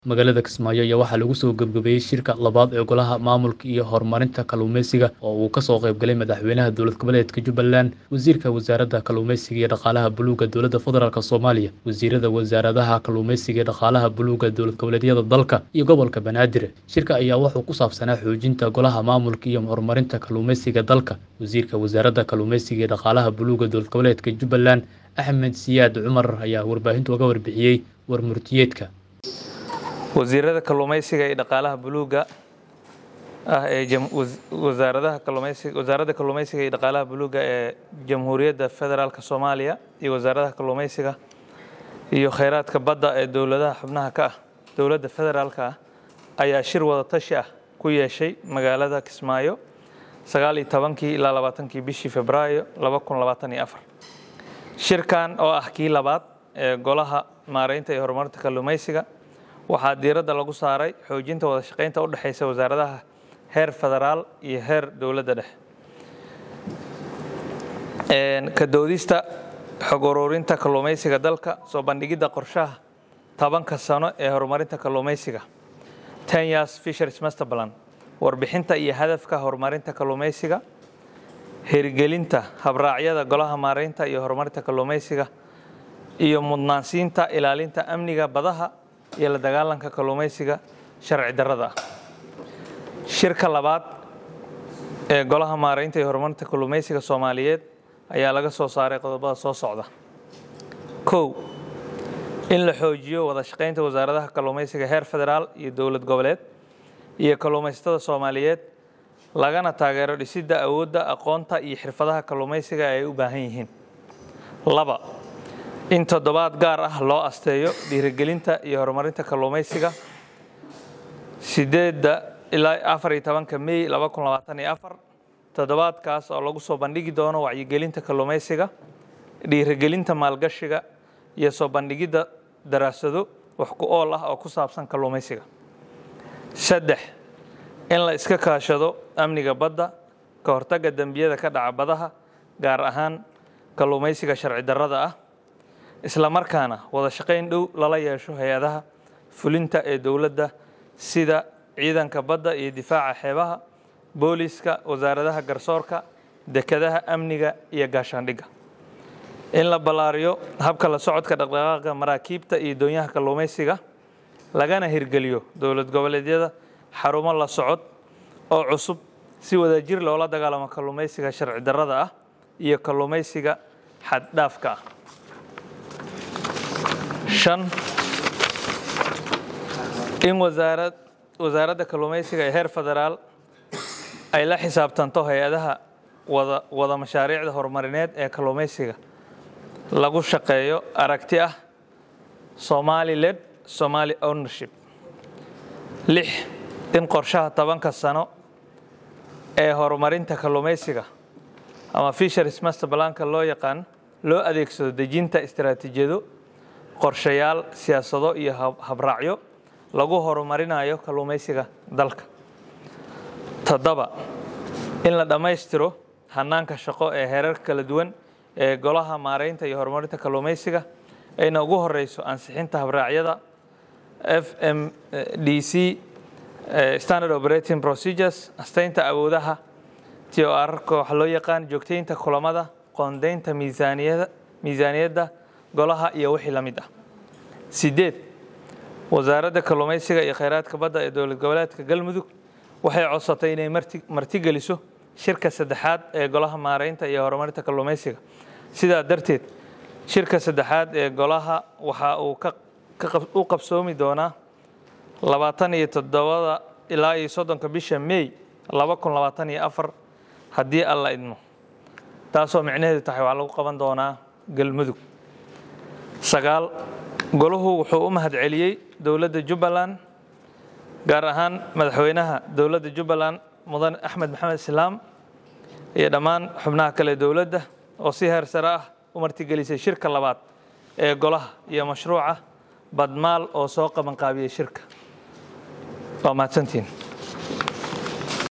Magaalada Kismaayo ayaa waxaa lagu soo gabagabeeyey shirka labaad ee Golaha Maamulka iyo Horumarinta Kalluumeysiga oo uu ka soo qayb galay Madaxweynaha Dowlad Goboleedka Jubbaland, Wasiirka Wasaaradda Kalluumeysiga iyo Dhaqaalaha Buluugga Dowladda Federaalk Soomaaliya, Wasiirada Wasaaradaha Kalluumeysiga iyo Dhaqaalaha Buluugga Dowlad Goboleedyada dalka, iyo Gobolka Banaadir. Shirka ayaa wuxuu ku saabsanaa xoojinta Golaha Maamulka iyo Horumarinta Kalluumeysiga dalka. Wasiirka Wasaaradda Kalluumeysiga iyo Dhaqaalaha Buluugga Dowlad Goboleedka Jubbaland, Axmed Siyaad Cumar ayaa warbaahinta uga warbixiyey warmurtiyeedka. wasiirada kalluumeysiga iyo dhaqaalaha buluugga ah ee jam- was- wasaaradaha kalluumeysiga wasaaradda kalluumeysiga iyo dhaqaalaha buluugga ee jamhuuriyadda federaalka soomaaliya iyo wasaaradaha kalluumeysiga iyo kheyraadka badda ee dowladaha xubnaha ka ah dowladda federaalka ah ayaa shir wada tashi ah ku yeeshay magaalada kismaayo sagaal iyo tobankii ilaa labaatankii bishii februaayo laba kun labaatan iyo afar shirkan oo ah kii labaad ee golaha maareynta iyo horumarinta kalluumeysiga waxaa diiradda lagu saaray xoojinta wada shaqeynta u dhexeysa wasaaradaha heer federaal iyo heer dowladda dhexe Een, ka doodista xog ururinta kalluumeysiga dalka soo bandhigidda qorshaha tobanka sano ee horumarinta kalluumeysiga ten years fisheries master plan warbixinta iyo hadafka horumarinta kalluumeysiga hirgelinta habraacyada golaha maareynta iyo horumarinta kalluumeysiga iyo mudnaansiinta ilaalinta amniga badaha iyo la dagaalanka kalluumeysiga sharci darrada ah shirka labaad ee golaha maareynta iyo horumarinta kalluumeysiga soomaaliyeed ayaa laga soo saaray qodobada soo socda kow in la xoojiyo wada shaqeynta wasaaradaha kalluumeysiga heer federaal iyo dowlad goboleed iyo kalluumeysatada soomaaliyeed lagana taageero dhisidda awoodda aqoonta iyo xirfadaha kalluumeysiga ay u baahan yihiin laba in toddobaad gaar ah loo asteeyo dhiirigelinta iyo horumarinta kalluumeysiga sideedda ilaa afar iyo tobanka mey laba kun labaatan iyo afar toddobaadkaas oo lagu soo bandhigi doono wacyigelinta kalluumeysiga dhiirigelinta maalgashiga iyo soo bandhigidda daraasado wax ku ool ah oo ku saabsan kalluumeysiga saddex in la iska kaashado amniga badda ka hortagga dembiyada ka dhaca badaha gaar ahaan kalluumeysiga sharci darrada ah isla markaana wada shaqayn dhow lala yeesho hay-adaha fulinta ee dowladda sida ciidanka badda iyo difaaca xeebaha booliiska wasaaradaha garsoorka dekedaha amniga iyo gaashaandhigga in la ballaariyo habka la socodka dhaqdhaqaaqa maraakiibta iyo doonyaha kalluumeysiga lagana hirgeliyo dowlad goboleedyada xarumo la socod oo cusub si wadajir loola dagaalamo kalluumeysiga sharci darrada ah iyo kalluumeysiga xad-dhaafka ah shan in wasaarad wasaaradda kalluumeysiga ee heer federaal ay la xisaabtanto hay-adaha wada wada mashaariicda horumarineed ee kalluumeysiga lagu shaqeeyo aragti ah somali led somali ownership lix in qorshaha tobanka sano ee horumarinta kalluumeysiga ama fisheries master planka loo yaqaan loo adeegsado dejinta istaraatiijiyado qorshayaal siyaasado iyo hab- habraacyo lagu horumarinayo kalluumeysiga dalka toddoba in la dhammaystiro hanaanka shaqo ee heerarka kala duwan ee golaha maareynta iyo horumarinta kalluumeysiga ayna ugu horeyso ansixinta habraacyada f m d c eh, standard operating procedures asteynta awoodaha t o r ka waxa loo yaqaan joogteynta kulamada qoondeynta miisaaniyada miisaaniyadda golaha iyo wixii la mid ah sideed wasaaradda kalluumeysiga iyo kheyraadka badda ee dowlad goboleedka galmudug waxay codsatay inay marti- martigeliso shirka saddexaad ee golaha maareynta iyo horumarinta kalluumeysiga sidaa darteed shirka saddexaad ee golaha waxa uu ka ka qab- u qabsoomi doonaa labaatan iyo toddobada ilaa iyo soddonka bisha may laba kun labaatan iyo afar haddii alla idmo taasoo micnaheedu tahay waxaa lagu qaban doonaa galmudug sagaal golahu wuxuu u mahadceliyey dowladda jubbaland gaar ahaan madaxweynaha dowladda jubbaland mudan axmed maxamed islaam iyo dhammaan xubnaha kale dowladda oo si heer sare ah u martigelisay shirka labaad ee golaha iyo mashruuca badmaal oo soo qabanqaabiyey shirka waa mahadsantihiin